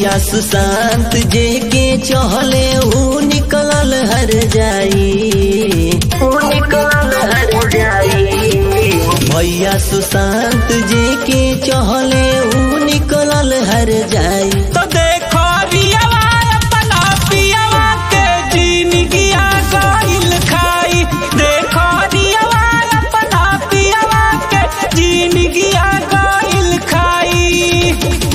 भैया सुशांत जे के चहले ऊ निकलल हर जाई ऊ निकलल हर जाई भैया सुशांत जे के चहले ऊ निकलल हर जाई तो देखो रियावा अपना पियावा के जिंदगिया गइल खाई देखो रियावा अपना पियावा के जिंदगिया गइल खाई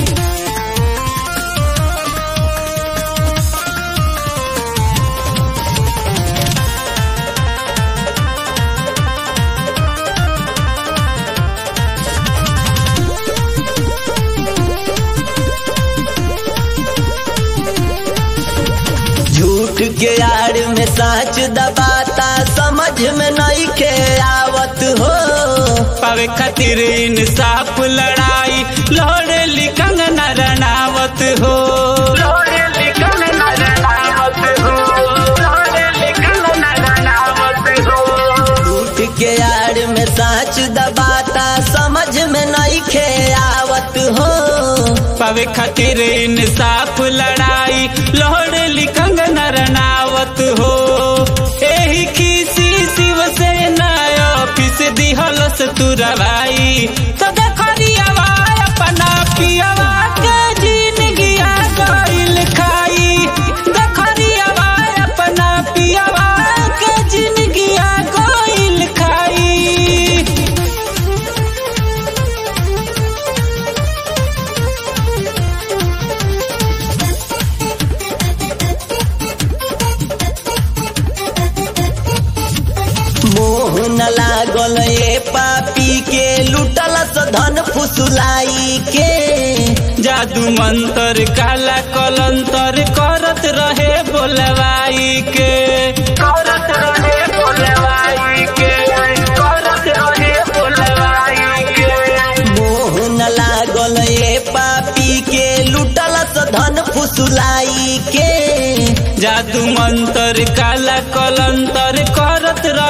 झूठ के आड़ में साच दबाता समझ में नहीं के आवत हो पावे खातिर इंसाफ लड़ाई लड़े लिखंग नरनावत हो झूठ के आड़ में साच दबाता समझ में नहीं के आवत हो पावे खातिर इंसाफ लड़ाई लड़े लिखंग नरनावत हो एही खीसी शिवसेना ऑफिस दिहलस तुरवाई तो देखरियावा अपना पियावा के जिंदगिया गइल खाई देखरियावा अपना पियावा के जिंदगिया गइल खाई मोह न लागल ए पापी के लुटलस धन फुसुलाई के जादू मंतर काला कलंतर करत रहे बोलवाई के करत रहे बोलवाई के करत रहे बोलवाई के मोह न लागल ए पापी के लुटलस धन फुसुलाई के जादू मंतर काला कलंतर करत रहे